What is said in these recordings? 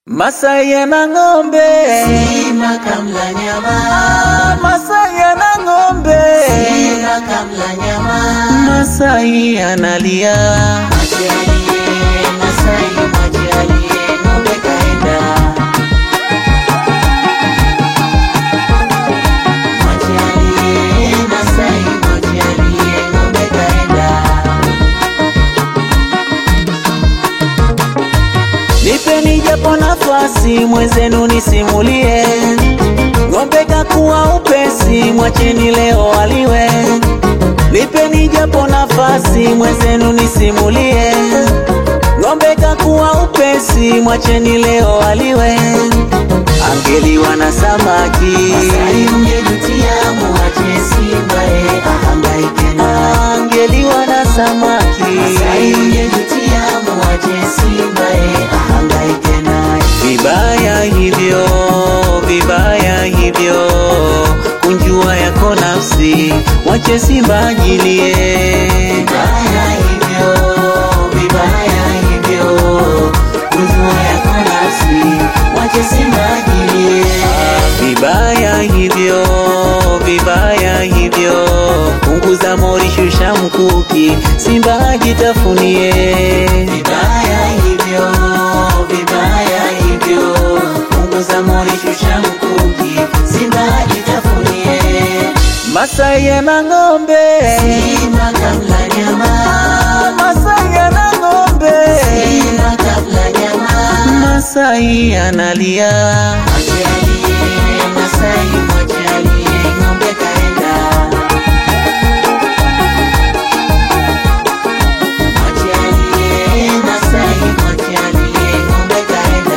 Masai yana ng'ombe, Simba kamla nyama, Masai yana ng'ombe, Simba kamla nyama, Masai analia. maji aliye Masai, maji aliye ng'ombe kaenda, maji aliye Masai, maji aliye ng'ombe kaenda. Nipeni japo nafasi mwenzenu nisimulie, ng'ombe kakuwa upesi, mwacheni leo aliwe. Nipeni japo nafasi mwenzenu nisimulie, ng'ombe kakuwa upesi, mwacheni leo aliwe. Angeliwa na samaki, Masai mngejutia, muache Simba ye ahangaike na angeliwa na samaki. Masai mngejutia, muache Simba ye ahangaike naye. Vibaya hivyo, vibaya hivyo, kunjua yako nafsi, wache Simba ajilie. Vibaya hivyo, vibaya hivyo, kujua yako nafsi, wache Simba ajilie. Vibaya hivyo, vibaya hivyo, punguza mori, shusha mkuki, Simba ajitafunie. Vibaya hivyo, vibaya hivyo, punguza mori, shusha mkuki, Simba ajitafunie. Masai yana ng'ombe, Simba kamla nyama, Masai yana ng'ombe, Simba kamla nyama, Masai analia. maji aliye Masai, maji aliye ng'ombe kaenda. Maji aliye Masai, maji aliye ng'ombe kaenda.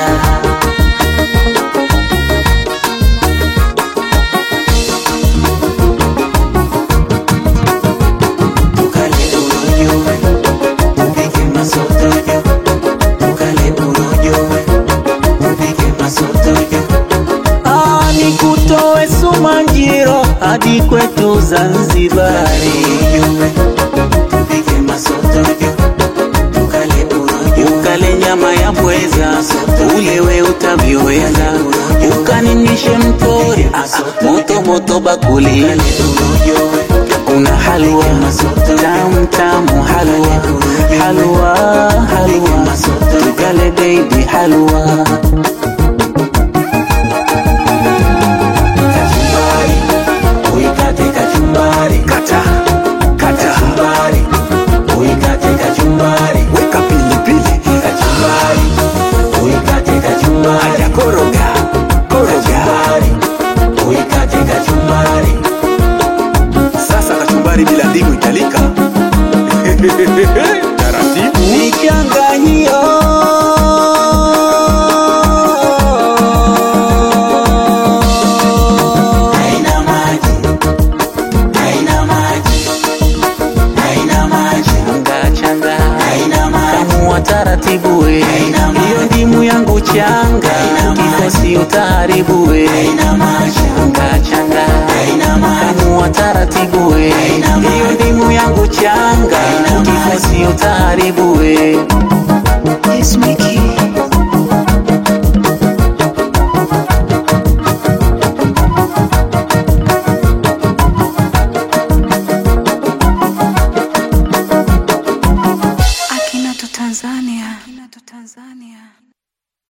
Tukale urojo, tupike masotojo. Tukale urojo, tupike masotojo. Ah, nikutoe Sumanjiro hadi kwetu Zanzibari, Urojo, tupike masotojo. Tukale urojo, ukale nyama ya pweza, ulewe utavyoweza, ukaninishe mtori ah, moto moto bakuli, urojo, kuna halwa tamu tamu, halwa halwa halwa, tukale baby halwa kachumbari, uikate kachumbari. kata kata, Kachumbari, uikate kachumbari. weka pilipili, Kachumbari, uikate kachumbari. haya koroga koroga. Kachumbari, uikate kachumbari. Sasa kachumbari bila ndimu italika. Taratibu. Nichanganyio Haina maji, haina maji, haina maji, changa changa haina maji. kamua taratibu we Haina maji. hiyo ndimu yangu changa Haina maji. kikosi utaharibu we Haina maji, changa changa haina maji. kamua taratibu we Haina maji. hiyo ndimu yangu changa Haina maji. kikosi utaharibu we Yes, Mickey.